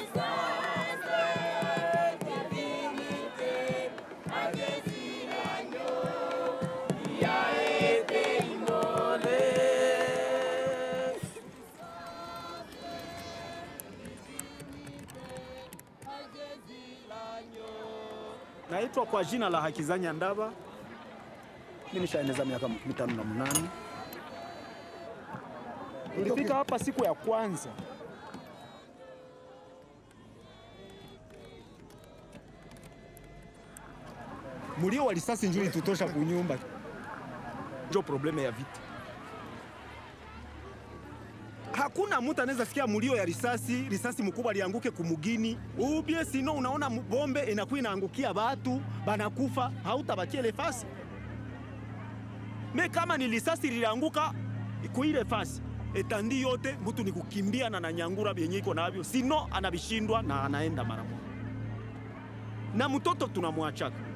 Naitwa kwa jina la Hakizanya Ndaba. Mimi nishaeneza miaka mitano na mnane. Nilifika hapa siku ya kwanza mulio wa risasi njoo itutosha kunyumba, njo probleme ya vita. Hakuna mtu anaweza sikia mulio ya risasi, risasi mkubwa lianguke kumugini ubie, sino unaona mu- bombe inakuwa inaangukia batu banakufa, hautabakia ile fasi me kama ni risasi lilianguka kuile fasi etandi yote mtu ni kukimbia na nanyangura vyenye iko navyo, sino anavishindwa na anaenda mara moja, na mtoto tunamwachaka